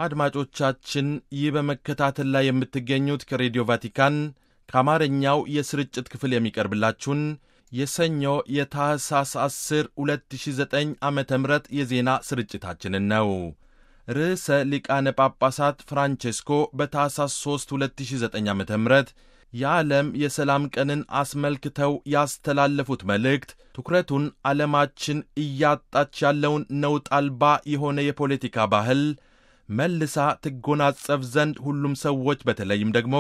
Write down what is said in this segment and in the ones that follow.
አድማጮቻችን ይህ በመከታተል ላይ የምትገኙት ከሬዲዮ ቫቲካን ከአማርኛው የስርጭት ክፍል የሚቀርብላችሁን የሰኞ የታህሳስ 10 2009 ዓ ም የዜና ስርጭታችንን ነው። ርዕሰ ሊቃነ ጳጳሳት ፍራንቼስኮ በታህሳስ 3 2009 ዓ ም የዓለም የሰላም ቀንን አስመልክተው ያስተላለፉት መልእክት ትኩረቱን ዓለማችን እያጣች ያለውን ነውጥ አልባ የሆነ የፖለቲካ ባህል መልሳ ትጎናጸፍ ዘንድ ሁሉም ሰዎች በተለይም ደግሞ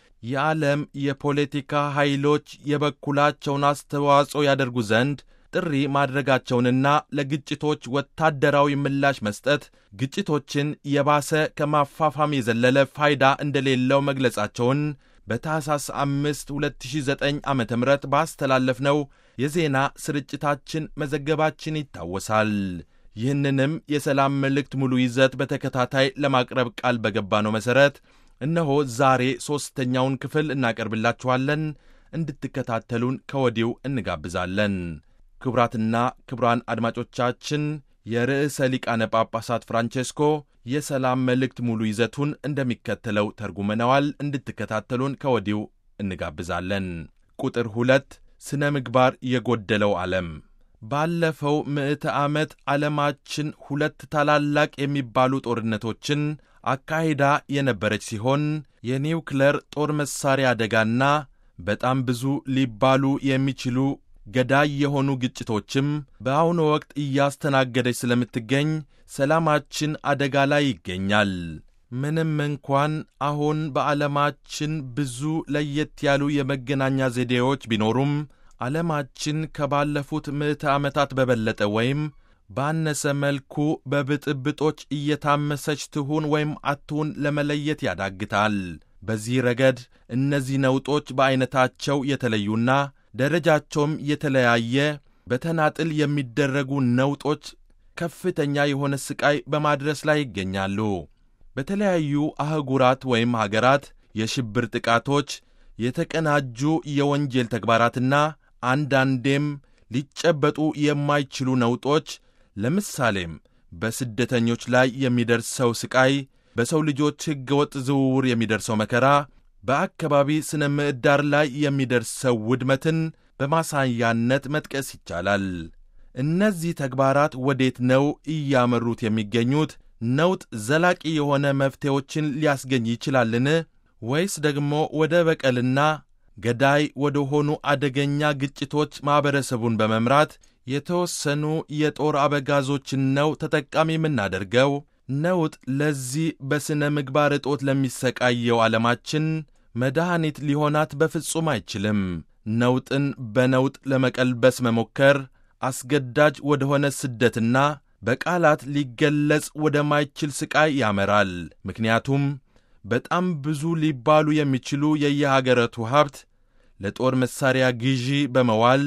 የዓለም የፖለቲካ ኃይሎች የበኩላቸውን አስተዋጽኦ ያደርጉ ዘንድ ጥሪ ማድረጋቸውንና ለግጭቶች ወታደራዊ ምላሽ መስጠት ግጭቶችን የባሰ ከማፋፋም የዘለለ ፋይዳ እንደሌለው መግለጻቸውን በታህሳስ 5 2009 ዓ ም ባስተላለፍነው የዜና ስርጭታችን መዘገባችን ይታወሳል። ይህንንም የሰላም መልእክት ሙሉ ይዘት በተከታታይ ለማቅረብ ቃል በገባነው መሠረት እነሆ ዛሬ ሦስተኛውን ክፍል እናቀርብላችኋለን። እንድትከታተሉን ከወዲሁ እንጋብዛለን። ክቡራትና ክቡራን አድማጮቻችን የርዕሰ ሊቃነ ጳጳሳት ፍራንቼስኮ የሰላም መልእክት ሙሉ ይዘቱን እንደሚከተለው ተርጉመነዋል። እንድትከታተሉን ከወዲሁ እንጋብዛለን። ቁጥር ሁለት ስነ ምግባር የጎደለው ዓለም ባለፈው ምዕተ ዓመት ዓለማችን ሁለት ታላላቅ የሚባሉ ጦርነቶችን አካሂዳ የነበረች ሲሆን የኒውክለር ጦር መሣሪያ አደጋና በጣም ብዙ ሊባሉ የሚችሉ ገዳይ የሆኑ ግጭቶችም በአሁኑ ወቅት እያስተናገደች ስለምትገኝ ሰላማችን አደጋ ላይ ይገኛል። ምንም እንኳን አሁን በዓለማችን ብዙ ለየት ያሉ የመገናኛ ዘዴዎች ቢኖሩም ዓለማችን ከባለፉት ምዕተ ዓመታት በበለጠ ወይም ባነሰ መልኩ በብጥብጦች እየታመሰች ትሁን ወይም አትሁን ለመለየት ያዳግታል። በዚህ ረገድ እነዚህ ነውጦች በዐይነታቸው የተለዩና ደረጃቸውም የተለያየ በተናጥል የሚደረጉ ነውጦች ከፍተኛ የሆነ ሥቃይ በማድረስ ላይ ይገኛሉ። በተለያዩ አህጉራት ወይም ሀገራት የሽብር ጥቃቶች፣ የተቀናጁ የወንጀል ተግባራትና አንዳንዴም ሊጨበጡ የማይችሉ ነውጦች ለምሳሌም በስደተኞች ላይ የሚደርሰው ሥቃይ፣ በሰው ልጆች ሕገወጥ ዝውውር የሚደርሰው መከራ፣ በአካባቢ ስነ ምዕዳር ላይ የሚደርሰው ውድመትን በማሳያነት መጥቀስ ይቻላል። እነዚህ ተግባራት ወዴት ነው እያመሩት የሚገኙት? ነውጥ ዘላቂ የሆነ መፍትሄዎችን ሊያስገኝ ይችላልን? ወይስ ደግሞ ወደ በቀልና ገዳይ ወደ ሆኑ አደገኛ ግጭቶች ማኅበረሰቡን በመምራት የተወሰኑ የጦር አበጋዞችን ነው ተጠቃሚ የምናደርገው? ነውጥ ለዚህ በሥነ ምግባር እጦት ለሚሰቃየው ዓለማችን መድኃኒት ሊሆናት በፍጹም አይችልም። ነውጥን በነውጥ ለመቀልበስ መሞከር አስገዳጅ ወደሆነ ስደትና በቃላት ሊገለጽ ወደማይችል ሥቃይ ያመራል። ምክንያቱም በጣም ብዙ ሊባሉ የሚችሉ የየሀገረቱ ሀብት ለጦር መሣሪያ ግዢ በመዋል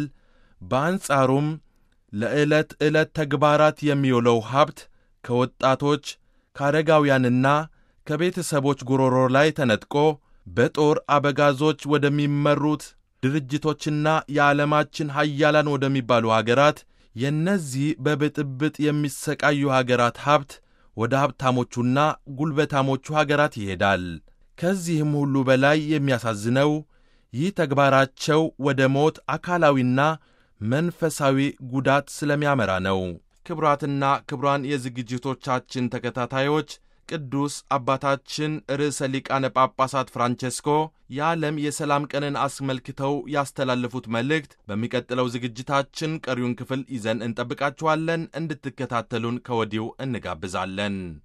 በአንጻሩም ለዕለት ዕለት ተግባራት የሚውለው ሀብት ከወጣቶች ከአረጋውያንና ከቤተሰቦች ጉሮሮ ላይ ተነጥቆ በጦር አበጋዞች ወደሚመሩት ድርጅቶችና የዓለማችን ሀያላን ወደሚባሉ አገራት የእነዚህ በብጥብጥ የሚሰቃዩ አገራት ሀብት ወደ ሀብታሞቹና ጉልበታሞቹ አገራት ይሄዳል። ከዚህም ሁሉ በላይ የሚያሳዝነው ይህ ተግባራቸው ወደ ሞት አካላዊና መንፈሳዊ ጉዳት ስለሚያመራ ነው። ክቡራትና ክቡራን የዝግጅቶቻችን ተከታታዮች ቅዱስ አባታችን ርዕሰ ሊቃነ ጳጳሳት ፍራንቼስኮ የዓለም የሰላም ቀንን አስመልክተው ያስተላለፉት መልእክት በሚቀጥለው ዝግጅታችን ቀሪውን ክፍል ይዘን እንጠብቃችኋለን። እንድትከታተሉን ከወዲሁ እንጋብዛለን።